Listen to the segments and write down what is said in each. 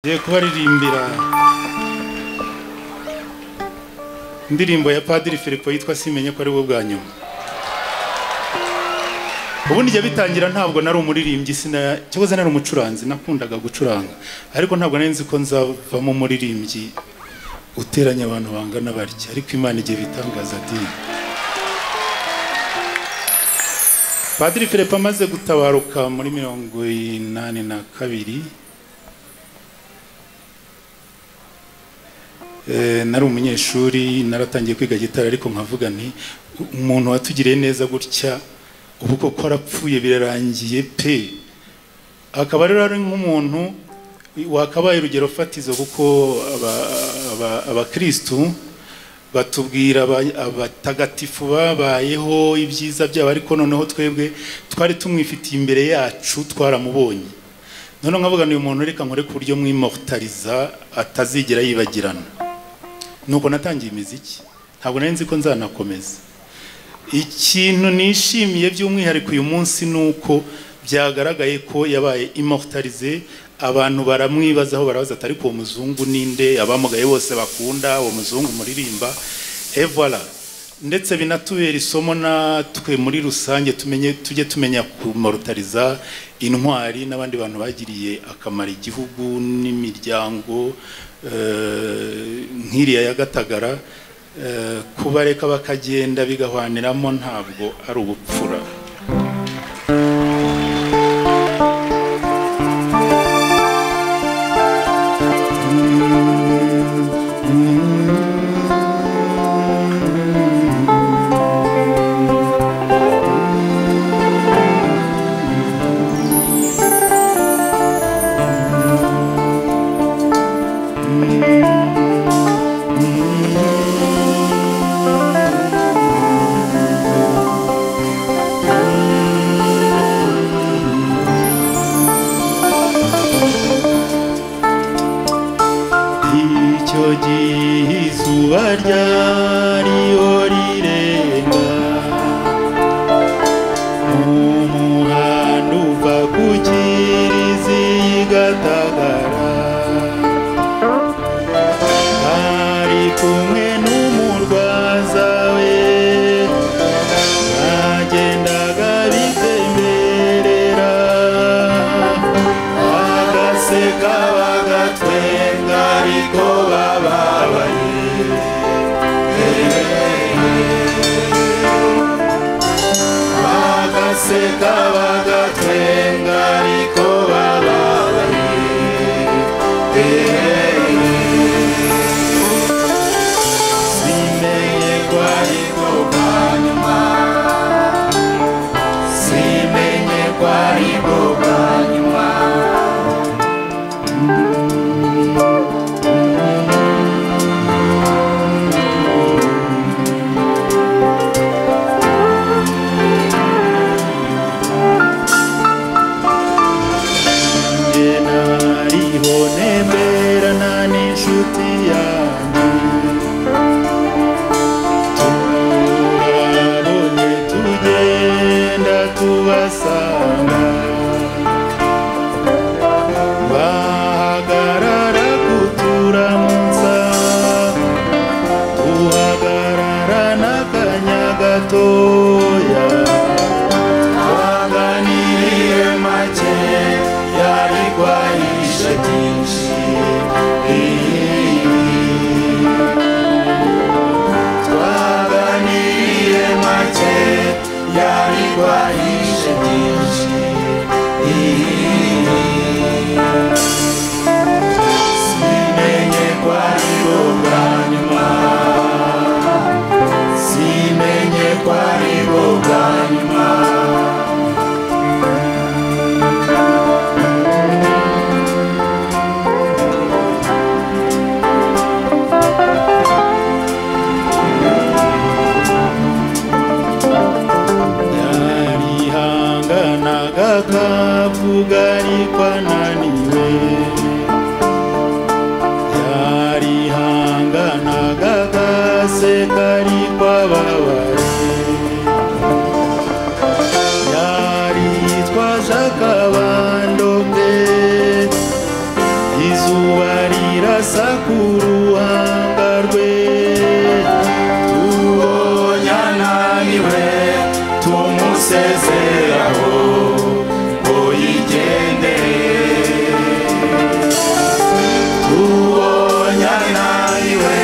ye kubaririmbira indirimbo ya padiri filipo yitwa simenye ko ari bwo bwa nyuma ubundi jya bitangira ntabwo nari umuririmbyi sina cyokoze nari umucuranzi nakundaga gucuranga ariko ntabwo nari nzi ko nzavamo umuririmbyi uteranya abantu bangana batya ariko imana igiye bitangaza dini padiri filipo amaze gutabaruka muri mirongo inani na kabiri Eh, nari umunyeshuri naratangiye kwiga gitari ariko nkavuga nti umuntu watugiriye neza gutya ubu koko arapfuye birarangiye pe akaba rero ari nk'umuntu wakabaye urugero fatizo kuko aba- aba- abakristu batubwira aba- abatagatifu babayeho ibyiza byabo ariko noneho twebwe twari tumwifitiye imbere yacu twaramubonye noneho nkavuga ni uyu muntu reka nkore ku buryo mwimortariza atazigera yibagirana nuko natangiye imiziki ntabwo nari nzi ko nzanakomeza ikintu nishimiye by'umwihariko uyu munsi ni uko byagaragaye ko yabaye immortalize abantu baramwibazaho barabaza atari uwo muzungu ninde abamugaye bose bakunda uwo muzungu muririmba evara ndetse binatubera isomo natwe muri rusange tumenye tujye tumenya kumorutariza intwari n'abandi bantu bagiriye akamaro igihugu n'imiryango eh, nk'iriya ya gatagara Eh, kubareka bakagenda bigahwaniramo ntabwo ari ubupfura icyo gihe izuba ryariyo rirenga umuhanda uva ku kirizi gatagara ari kumwe n'umurwaza we bagendaga bitemberera bagaseka bagatwenga ariko bababaye bagaseka bagatwenga ariko bababaye simenye ko ariko bwa nyuma simenye ko ariko bwa nyuma njye nariho ntemberana n'inshuti yanjye turabonye tugenda tubasanga bahagarara izuba rirasa ku ruhanga rwe uwo yananiwe tumusezeraho ngo yigende uwo yananiwe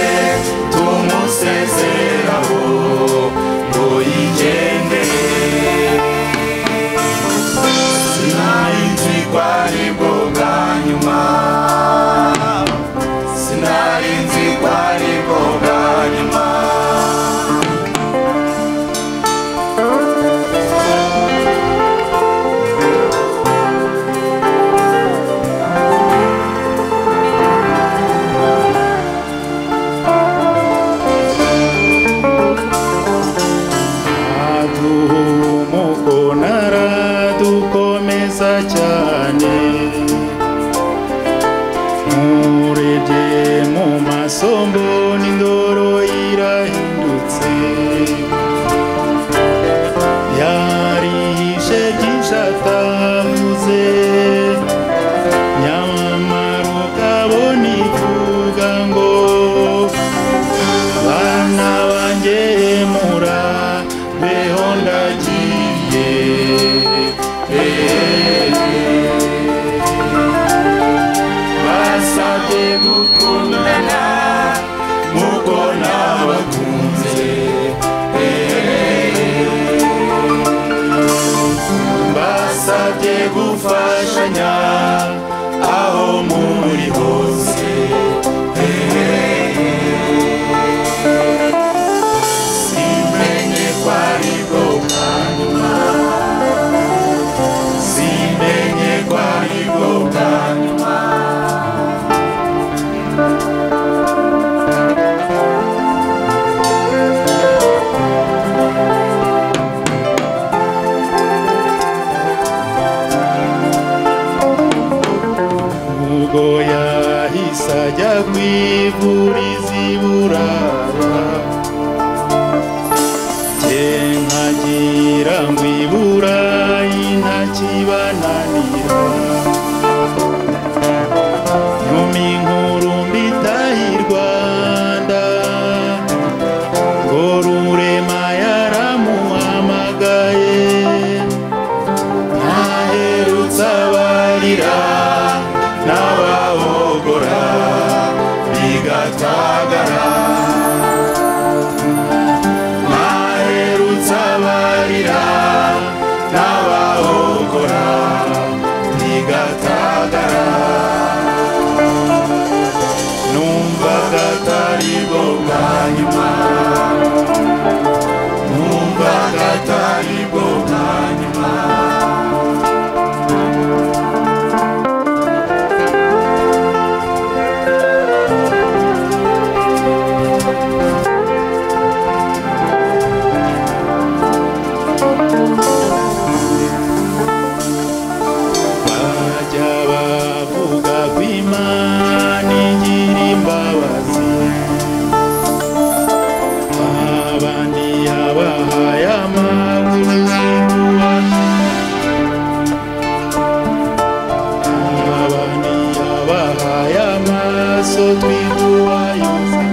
tumusezeraho ngo yigende sinari kwari bwo bwa nyuma sinari nzi kwari bwo bwa nyuma aduhumuko naradukomeza cyane murebye mu maso mbona indoro irahindutse yarihishe byinshi atavuze nyamara ukabona ivuga ngo bana banjye mura beho ndagiye basabye gukundana nk'uko nabakunze basabye gufashanya aho muri hose simenye kwari bwo bwa nyuma simenye kwari bwo bwa nyuma ubwo yahise ajya kwivuriza i burara jye nkagira ngo i burayi ntakibananira nyuma inkuru mbitaha i rwanda ngo rurema yaramuhamagaye ntaherutse abarira n'abahogora bigatagara ntaherutse abarira n'abahogora bigatagara numvaga atari bwo bwa nyuma numvaga atari bwo bwa nyuma bajya bavuga ko imana igira imbabazi abandi yabahaye amaguru y'impuha abandi yabahaye amaso twiguhayoza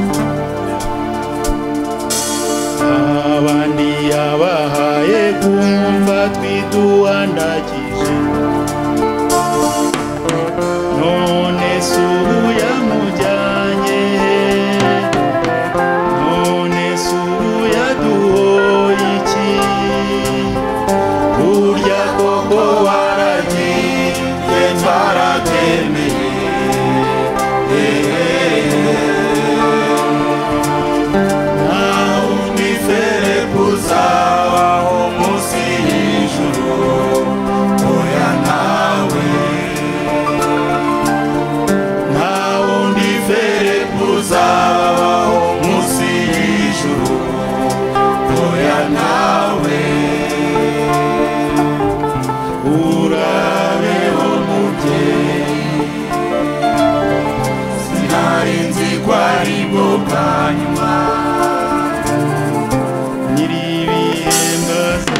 abandi yabahaye kumva twiduhandagije none se ubu yamujyanye none se ubu yaduhoye iki burya koko waragiye twaratemeye naho undi ferepo uzabaho munsi y'ijuru oya nawe naho undi ferepo uzabaho munsi y'ijuru oya nawe urabeho mubyeyi sinari nzi ko ari bwo bwa nyuma nyir'ibihe mbaza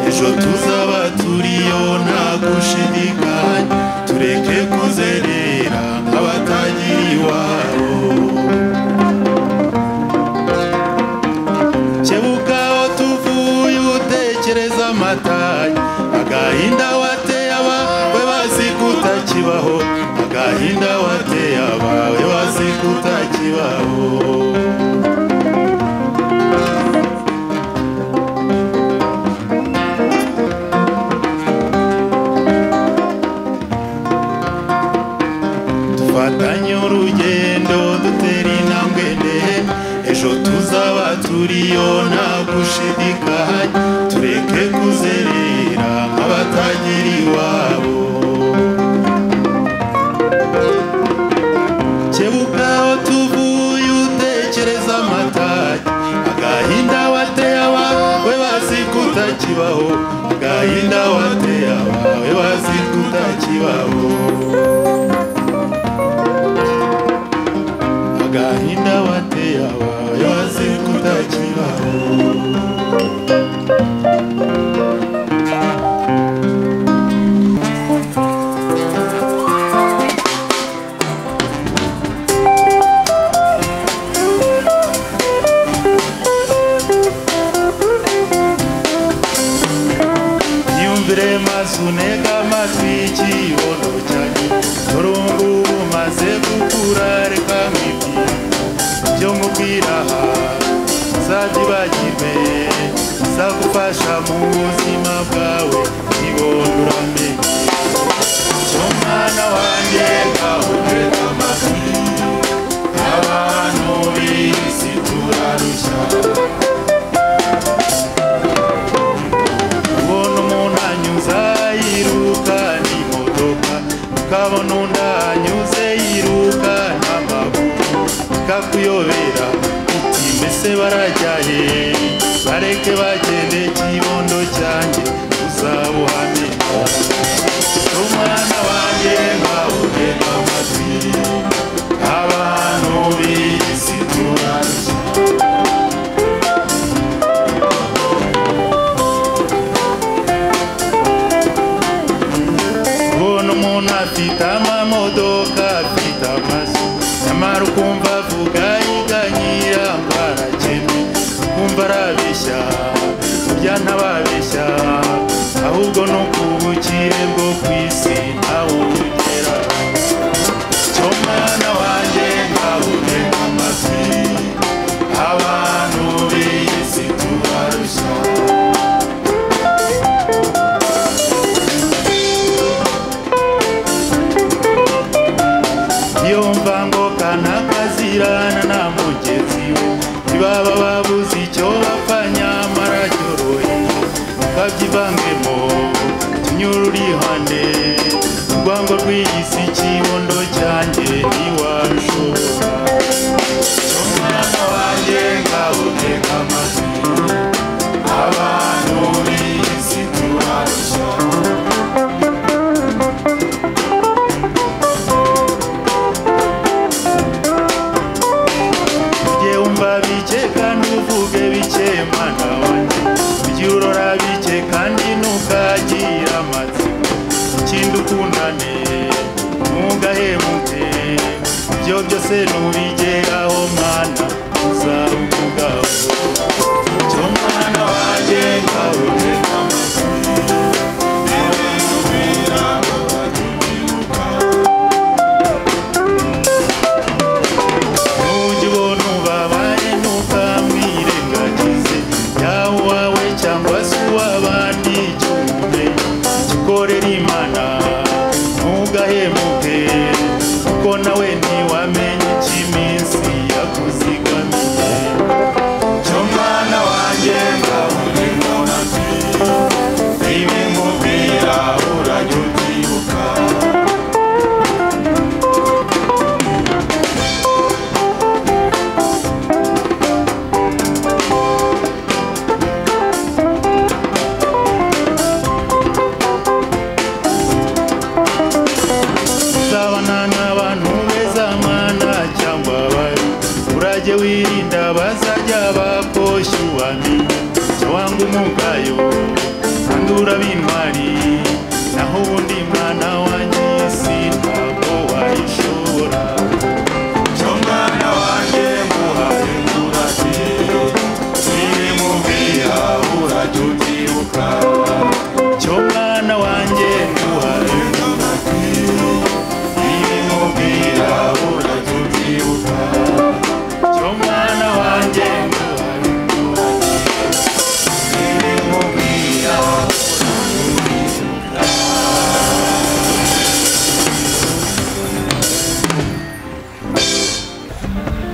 ejo tuzaba turiyo nta gushidikanya tureke kuzerera nk'abatagira iwabo kebuka aho tuvuye utekereza amatanya agahinda wateye abawe bazi kutakibaho agahinda wateye abawe bazi kutakibaho dufatanye urugendo dutera intambwe ndende ejo tuzaba turiyo nta gushidikanya tureke kuzerera nk'abatagira iwabo kebuka aho tuvuye utekereza amatanya agahinda wateye abawe bazi kutakibaho agahinda wateye abawe bazi kutakibaho agahinda wateye abawe waze kutakibaho yumvire mazu ntega amatwi ikibondo cyanjye turungu umaze gukura reka nkibwira byo nkubwira aha zabyibagirwe zagufasha mu buzima bwawe ibondo uramenye cyo mwana wanjye gahumeka amatwi abantu b'isi turarushya ubona umuntu anyuza yiruka n'imodoka ukabona undi anyuze yiruka n'amaguru ikakuyobera uti mbese barajyahe bareke bagende kibondo cyanjye uzabuhane umwana wanjye nkawuhe amatwi abantu b'isi turarushya ubona umuntu afite amamodoka afite amazu nyamara ukumva avuga yiganyira ngo arakene ukumva arabeshya burya ntababeshya ahubwo ni ukubukire bwo ku isi ntawubugera cyo mwana wanjye ntabube amafi abantu b'isi tubarushya yumva ngo kana kazirana na mugenzi we ntibaba babuze icyo bapfa nyamara cyoroye ntukabyivangemo kinyururihane urwango rw'iyi si kibondo cyanjye ntiwarushobora cyo mwana wanjye nkawuteka amatwi abantu b'iyi si turarushya ujye wumva bike kandi uvuge bike mwana wanjye ujye urora bike kandi ntukagira amatsiko ikindi ukundane ntugahemuke ibyo byose ntubigeraho mwana uzavugaho cyo mwana wanjye nkabone Nujya ubona ubabaye ntukamwirengagize yaba uwawe cyangwa se uw'abandi icyo umenye gikorera imana ntugahemuke kuko nawe ntiwamenye icy'iminsi yakuzigamiye cyo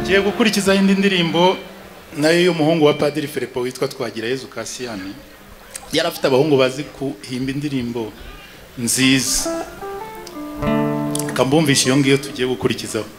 ngiye gukurikizaho indi ndirimbo nayo y'umuhungu wa padiri Filipo witwa Twagira Yezu Kasiyani yari afite abahungu bazi kuhimba indirimbo nziza kambumvisha iyo ngiyo tugiye gukurikizaho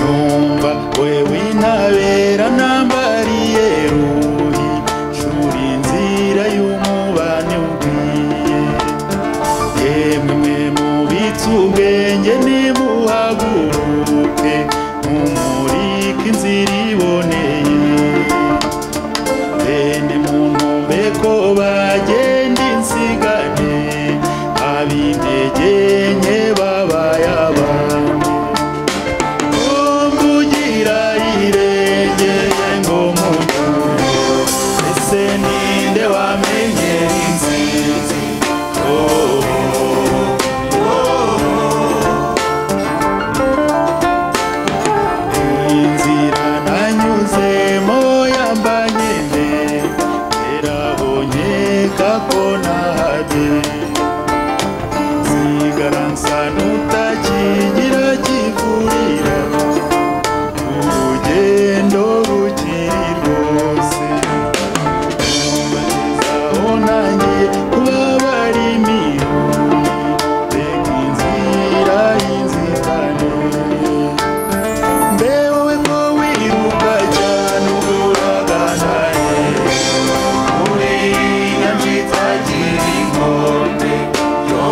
nyumva wewe intabera nambariye ruhi shuri inzira y'umubane ubwiye yemwe mwe mubitse ubwenge nimuhaguruke mumurike inzira iboneye bene muntu beko bagenda insigane ab'intege nke babaye abandi kumvugira irengeye ngo mugure ese ninde wamenye inzizi oh, inzira nanyuzemo yambanyene erabonyeka ko nahaje sigaransa nutakigira kivurira urugendo rukiri rwose aho nangiye kuba bari mironi reka inzira y'inzitane mbewe ko wiruka cyane uraganaye uriya njitagira inkombe yo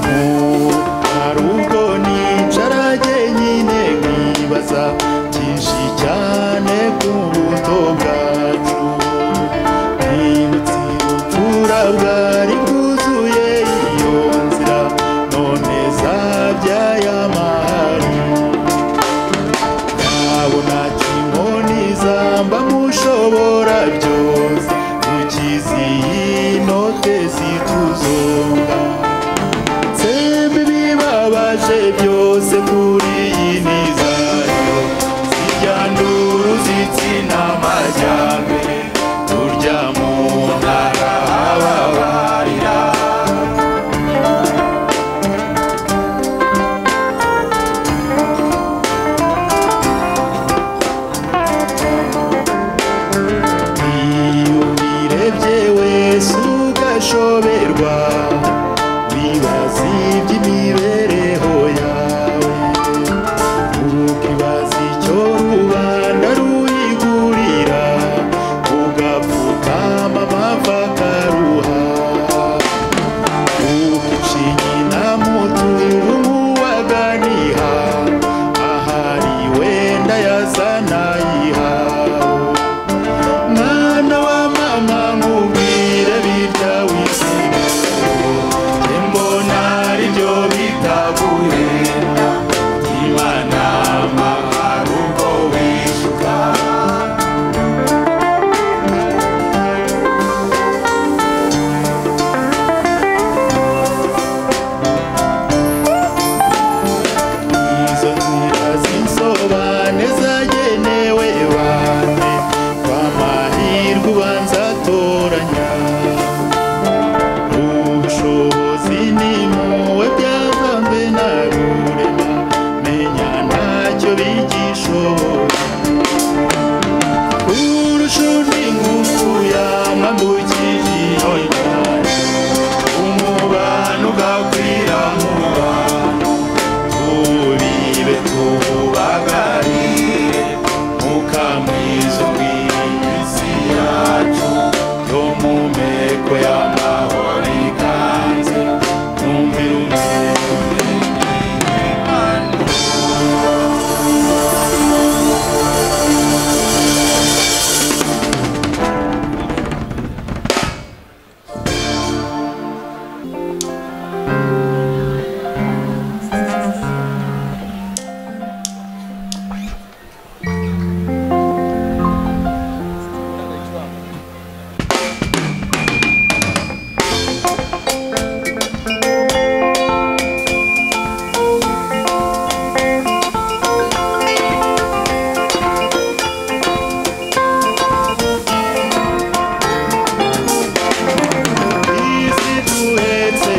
hari ubwo nicara jyenyine nkibaza byinshi cyane ku buto bwacu nibutse ubupfura bwari bwuzuye iyo nzira none zabyaye amahari ntabona kimoni zamba mushobora byose ukizi inote zituzonga sembe bibabaje byose kuri iyi nizayo zijyanduru zitsina amajyambere turya mu ntara ababarira iyubirebye wese ugashoberwa bibaza iby'imibereho yawe ukibaza icyo rubanda ruyigurira ugapfukama amapfa akaruha ukicinyi na mutungu nk'uwaganiha ahari wenda yazanayihawe mwana wa mama nkubwire birya wisigaye imbona aribyo bita guhenda imana amahari ubwo wishuka izo nzira z'insobane zagenewe bane b'amahirwe ubanza atoranya ubushobozi ni muwe byavanze na rurema menya ntacyo bigishoboye kurusha undi ingufu yamwambukije iyo nyanja umubano ugakwira mu bantu tubibe tubagarire mukamwiza ubw'isi yacu yo mu meko y'amahoro ikanze twumvire isi duhetse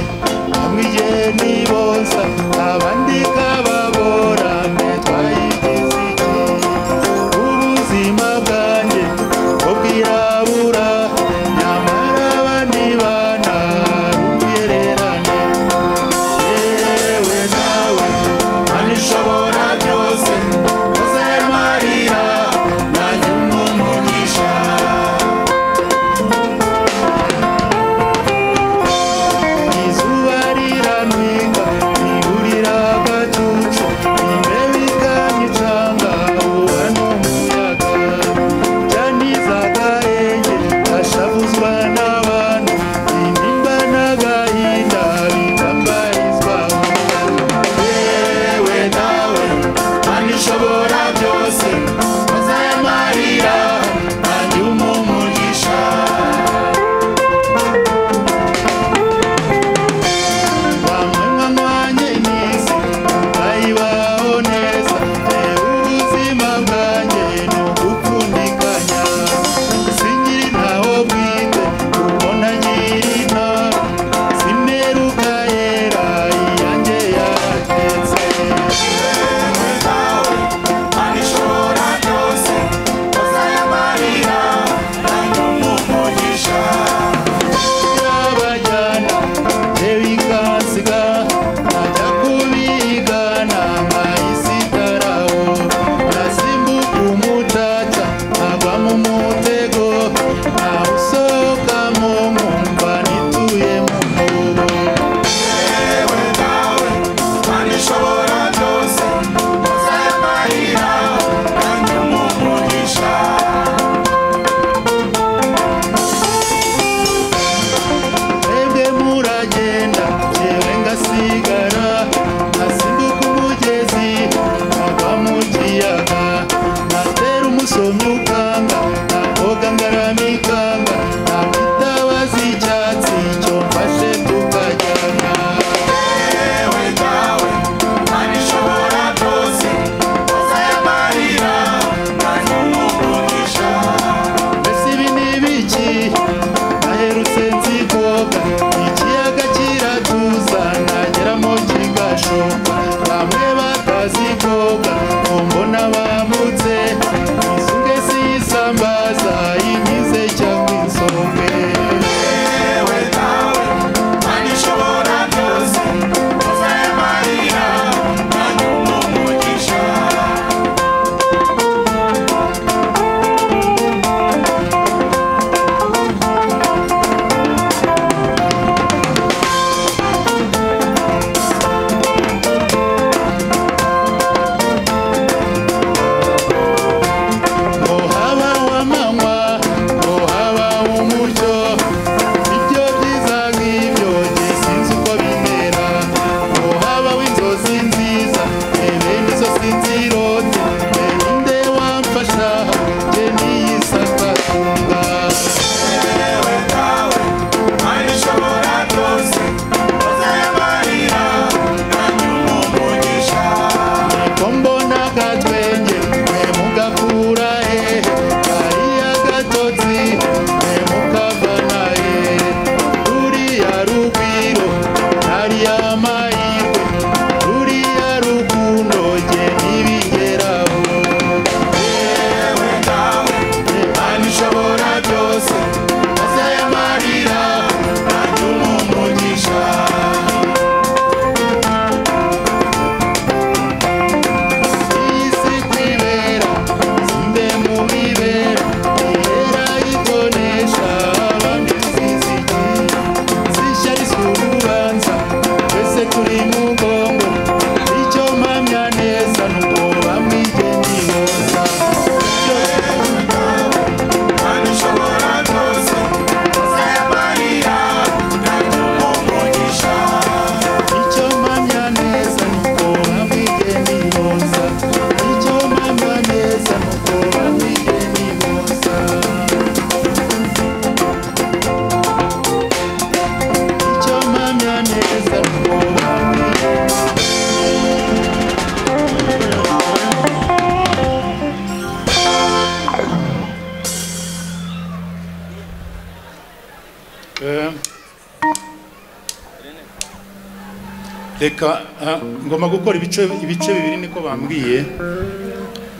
reka ah, ngomba gukora ibice ibice bibiri niko bambwiye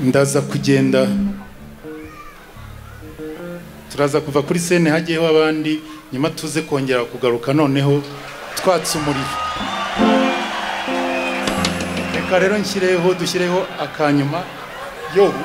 ndaza kugenda turaza kuva kuri sene hagiyeho abandi nyuma tuze kongera kugaruka noneho twatse umuriro reka rero nshyireho dushyireho akanyuma yobu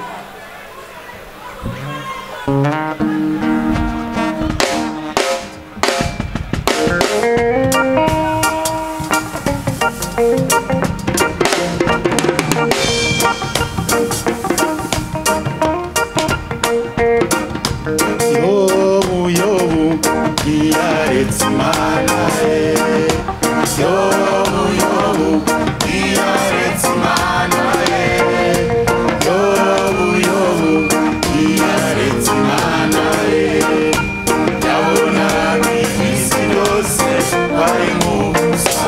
yobu yobu ntiyaretse imana ye yobu yobu ntiyaretse imana ye yobu yobu ntiyaretse imana ye yabonaga isi yose bari nk'ubusa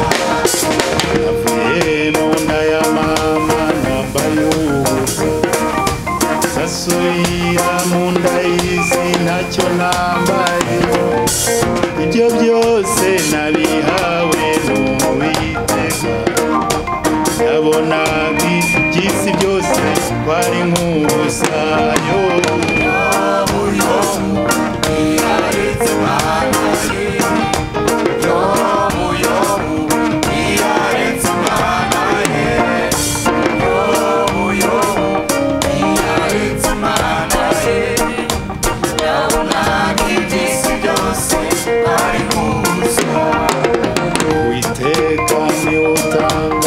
navuye mu nda ya mama nambaye ubusa sasuyira mu nda y'izi ntacyo nambaye ibyo byose nabihawe n'uwiteka yabonaga iby'isi byose twari nk'ubusa yobu witeka niwe utanga